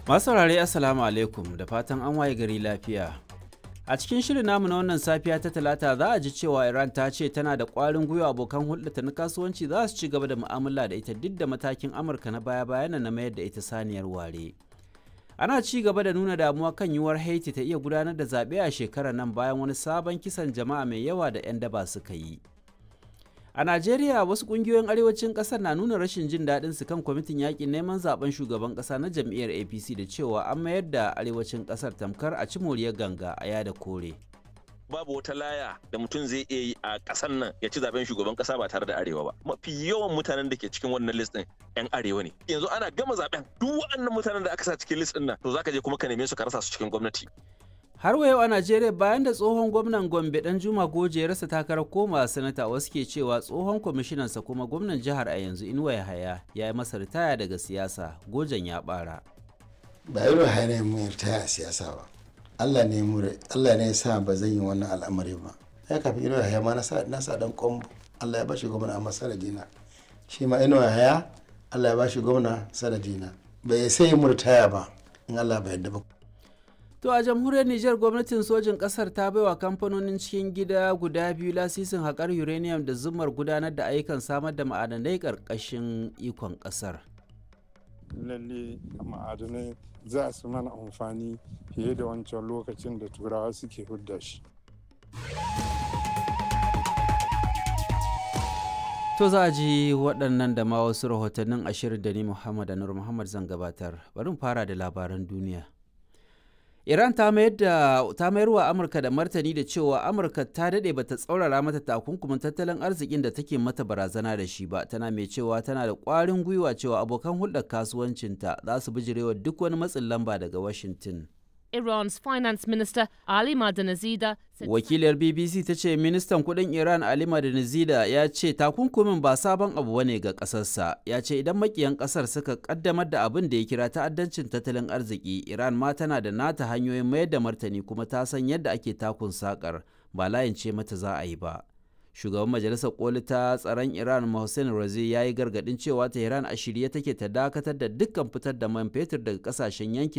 Masu saurare Assalamu alaikum da fatan an waye gari lafiya. A cikin shirin namu na wannan safiya ta talata za a ji cewa Iran ta ce tana da ƙwarin gwiwa abokan hulɗata na kasuwanci za su ci gaba da mu'amala da ita duk da matakin Amurka na baya-bayan na mayar da ita saniyar ware. Ana ci gaba da nuna damuwa kan yiwuwar Haiti ta iya gudanar da zaɓe a shekarar nan bayan wani sabon kisan jama'a mai yawa da 'yan daba suka yi. A Najeriya wasu kungiyoyin arewacin kasar na nuna rashin jin daɗin su kan kwamitin yakin neman zaben shugaban ƙasa na jam'iyyar APC da cewa an mayar da arewacin ƙasar tamkar a ci moriyar ganga a yada kore. babu wata laya da mutum zai iya yi a ƙasar nan ya ci zaben shugaban ƙasa ba tare da arewa ba mafi yawan mutanen da ke cikin wannan list din yan arewa ne yanzu ana gama zaben duk waɗannan mutanen da aka sa cikin list din nan to zaka je kuma ka neme su ka rasa su cikin gwamnati Har wa yau a Najeriya bayan da tsohon gwamnan Gombe dan Juma Goje ya rasa takarar koma sanata wasu ke cewa tsohon kwamishinansa kuma gwamnan jihar a yanzu Inuwa Yahaya ya yi masa ritaya daga siyasa Gojen ya bara. ba irin hanyar mu ritaya a siyasa ba Allah ne mu Allah ne ya sa ba zan yi wannan al'amari ba ya kafin inuwa haya ma na sa na sa dan kombo Allah ya bashi gwamna a sanadina shi ma inuwa haya Allah ya bashi gwamna sanadina bai sai mu ritaya ba in Allah bai yarda ba To a jamhuriyar Nijar gwamnatin sojin kasar ta baiwa kamfanonin cikin gida guda biyu lasisin haƙar uranium da zumar gudanar da ayyukan samar da ma'adanai ƙarƙashin ikon ƙasar. lalle ma'adanai za su mana amfani fiye da wancan lokacin da turawa suke hudda shi To za a ji waɗannan da ma wasu rahotannin ashirin da ni Muhammad Anur Muhammad zan gabatar. Bari mu fara da labaran duniya. Iran ta mayar da ta mayar wa Amurka da martani da cewa Amurka ta dade bata tsaurara mata takunkumin tattalin arzikin da take mata barazana da shi ba tana mai cewa tana da ƙwarin gwiwa cewa abokan hulɗar kasuwancinta za su bijirewa duk wani matsin lamba daga Washington. Iran's finance minister Ali Madanazida said Wakiliyar BBC ta ce ministan kudin Iran Ali Madanizida ya ce takunkumin ba sabon abu bane ga kasarsa. Ya ce idan makiyan kasar suka kaddamar da abin da ya kira ta'addancin tattalin arziki, Iran ma tana da nata hanyoyin mayar da martani kuma ta san yadda ake takun sakar ba layin ce mata za a yi ba. Shugaban Majalisar Koli ta tsaron Iran Mohsen Razi ya yi gargadin cewa Tehran a shirye take ta dakatar da dukkan fitar da man fetur daga kasashen yankin